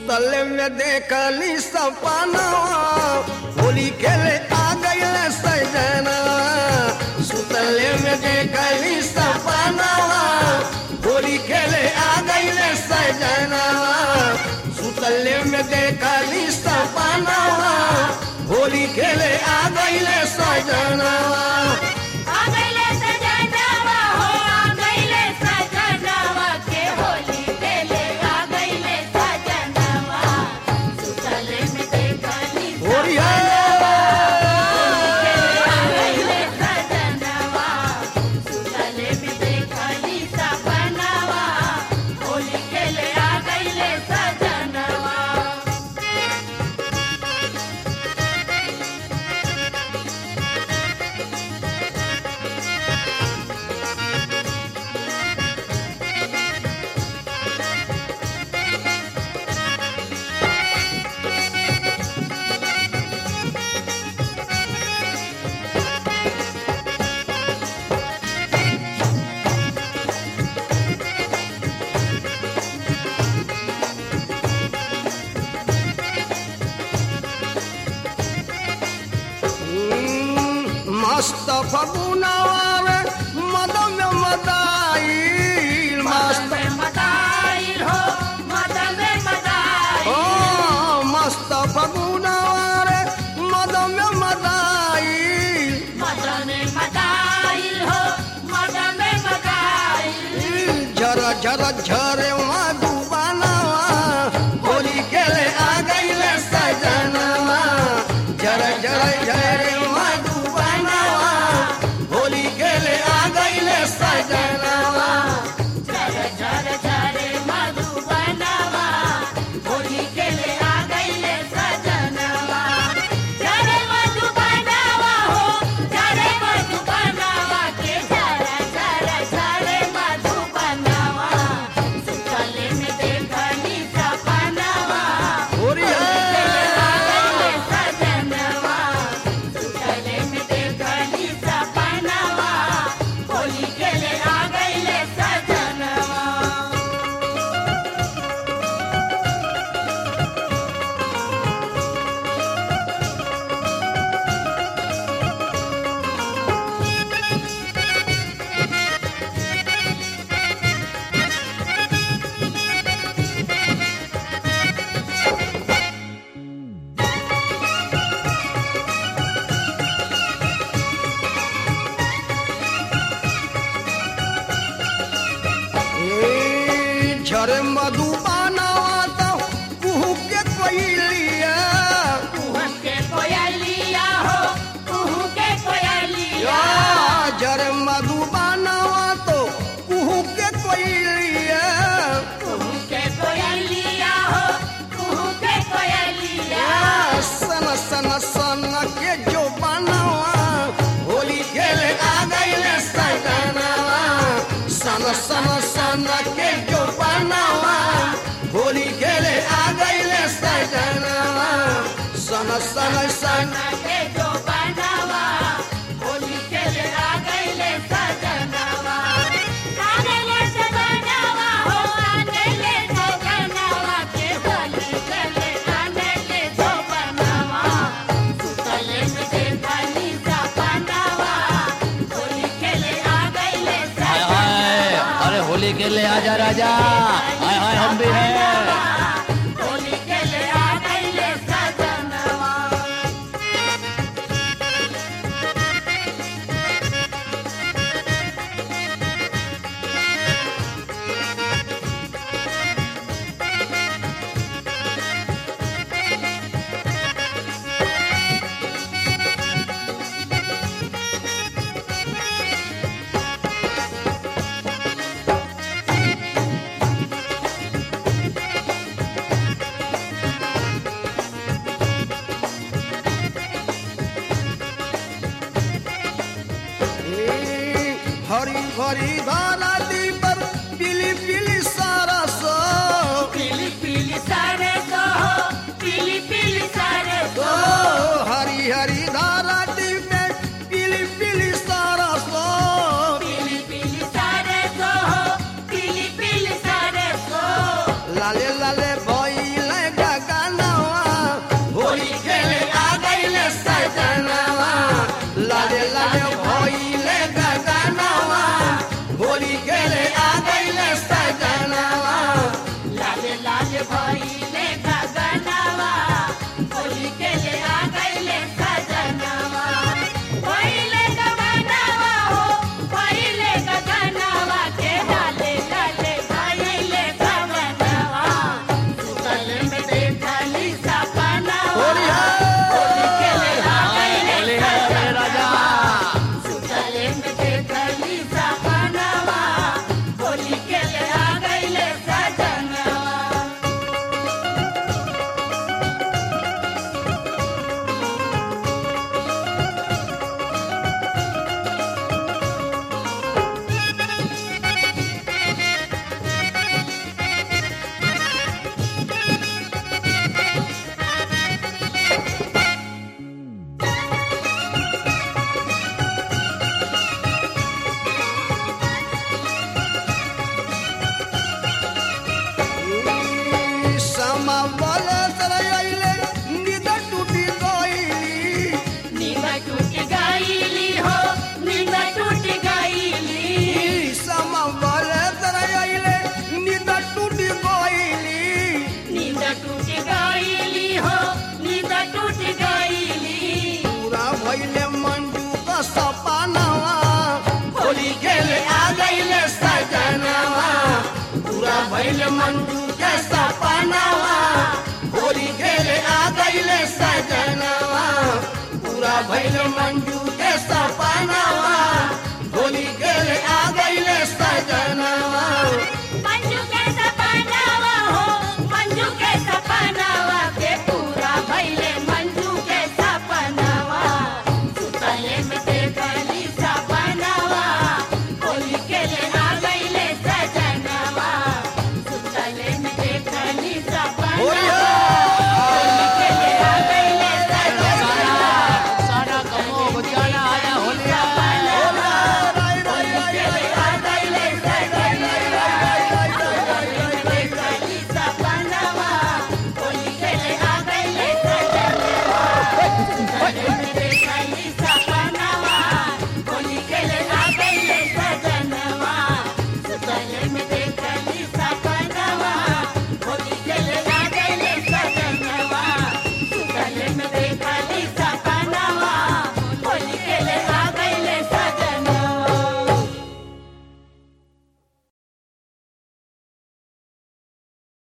सुतल में देखली सपनवा होली खेले आ गईल सजना सुतल में देखली सपनवा होली खेले आ गईल सजना सुतल में देखली सपनवा होली खेले आ गईल सजना आ गइले सजनवा हो आ गइले सजनवा के होली खेले आ गइले सजनवा सुतल में देखली होली है आ गइले सजनवा सुतल में देखली सपनवा होली खेले आ गइले सजनवा मस्त फगुनवा मदम मदाई मस्त मदन में मदाइल हो मदन में मदाइल ओ मस्त फगुनवा मदम मदाई मदन में मदाइल हो मदन में मदाइल झर झर झरे मधुबनवा होली खेले आ गईले सजनवा झर झर झरे मधुबनवा होली खेले आ गईले सजनवा झर झर झरे मधुबनवा होली खेले आ गइले सजनवा झरे मधुबनवा हो झरे मधुबनवा के झर झर झरे मधुबनवा सुतले में देखनी सपनवा होली है आ गइले सजनवा सुतले में देखनी सपनवा होली खेले आ गइले सजनवा ए, झरे मधुबनवा तो कुहू के कोइलिया कुहू के कोयलिया हो कुहू के कोयलिया जर मधुबनवा तो कुहू के कोइलिया कुहू के कोयलिया हो कुहू के कोयलिया सन सन सन के जो बनवा होली खेले आ गईले सजनवा सन सन सन के जो बनवा होली खेले आ गईले सजनवा सन सन सन के जो बनावा होली खेले आ गइले सजनवा आ गइले सजनवा हो आ गइले सजनवा के होली खेले आ गइले जो बनावा सुतले में देखनी सपनावा होली खेले आ गइले हाय हाय अरे होली के लिए आजा राजा हाय हाय हम भी हैं होली खेले आ गइले सजनवा हरी भरी धारा दी पर पीली पीली सारा सो पीली पीली सारे सो पीली पीली सारे ओ सो हरी हरी धारा दी में पीली पीली सारा सो पीली पीली सारे सो पीली पीली सारे सो लाले लाले भइले भइल मंजू के सपनावा होली खेले आ गईले सजनवा पूरा भइल मंजू